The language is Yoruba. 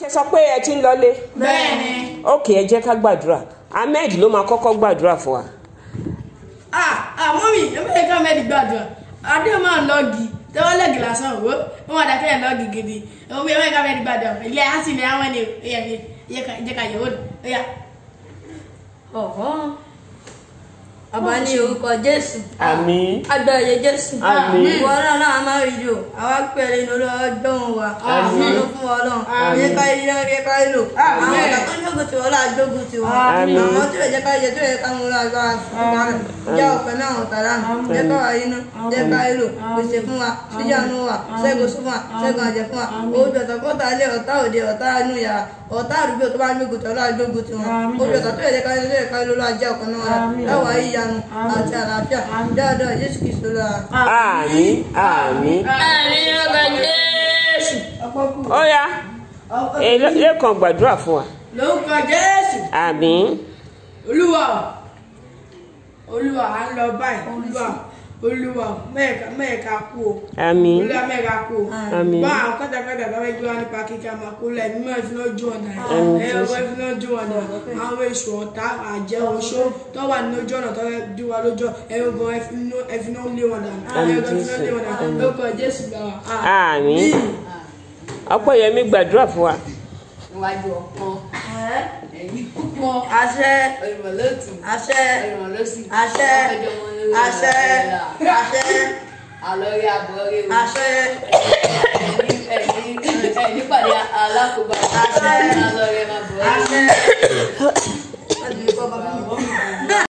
ṣe sọ pé ẹ ti ń lọlé bẹ́ẹ̀ni ok ẹ jẹ́ ká gbàdúrà ahmed ló máa kọ́kọ́ gbàdúrà fún wa. ah ah mọ́mí ẹ̀mẹ́rin ká mẹ́rin gbàdúrà adé máa ń lọ́ọ̀gì tẹ́wọ́ lẹ́gì lásán wo wọ́n wà dákẹ́ lọ́ọ̀gì gidi ẹ̀mọ́ ẹ̀mẹ́rin ká mẹ́rin gbàdúrà ilé á sì ní àwọn ẹni ẹ̀yà mi jẹ́ ká yẹ̀wò ẹ̀yà. ọ̀họ́ ọba ní orúkọ jésù àmín agbẹ̀rẹ̀ jésù Àmín. ìwọ náà náà máa rí jò àwa pẹ̀lú inú ọlọ́dún wa Àmín. àmì fún ọlọ́run àmì ká ilé ọ̀rẹ́ ká lò àwọn ọ̀gá tó ń jókòó tiwọn láà jókòó tiwọn Àmín. àwọn tí ò jẹ́ ká yẹ tí ò yẹ ká mú lágbá fún wa jẹ́ ọ̀pẹ náà ọ̀tá lánàá jẹ́ ká wà inú jẹ́ ká lò pèsè fún wa síjànú wa ṣẹ́gun sí fún wa ṣẹ́gun àjẹ́ fún wa ojú ọ̀tọ̀ kọ́ta ilé ọ̀tá òde ọ̀tá inú yàrá ọ̀tá àdúgbò tó bá ń gbógun tí ọlá gbógun tí wọn ojú ọ̀tọ̀ tó yẹ ká yẹ ká lò lájẹ́ ọ̀kan náà ẹwà ìyanu àti àlàáfíà dáadáa Jésù Kristo lọ́la. àmín àmín àmín ọgbà Jésù. ó yá ẹ lẹ́kàn gbàdúrà fún wa lórúkọ jésù àmín olúwa olúwa à ń lọ báyìí olúwa olúwa mẹ́ẹ̀ka mẹ́ẹ̀ka kú o àmín olúwa mẹ́ẹ̀ka kú o àmín bá àwọn kọ́tàkọ́tà bá fẹ́ gbé wa nípa kíkà máa kó lẹ̀ mímọ́ ìfiná ojú ọ̀nà Àmín, ẹ̀ ọwọ́ ìfiná ojú ọ̀nà àwọn èṣù ọ̀tá àjẹ́ oṣó tó wà ní ojú ọ̀nà tó fẹ́ dí wa lójú ẹ̀rọ gan ẹ̀finá lé wọn dànù Àmín, ẹ̀rọ gan ẹ̀finá lé wọn dànù lórúkọ jésù gbà wá. àmín ọpẹ́yẹmí gbàdúrà fún wa níwájú ọpọ́n ẹ̀yìn púpọ̀ àṣẹ ìrọ̀lẹ́tù àṣẹ ìrọ̀lẹ́sì àṣẹ àṣẹ àṣẹ àlọ́rí àbọ̀rí o àṣẹ ẹ̀yìn ẹ̀yìn pàdé alákòóbá Àṣẹ. àlọ́rí máa bọ̀ àṣẹ.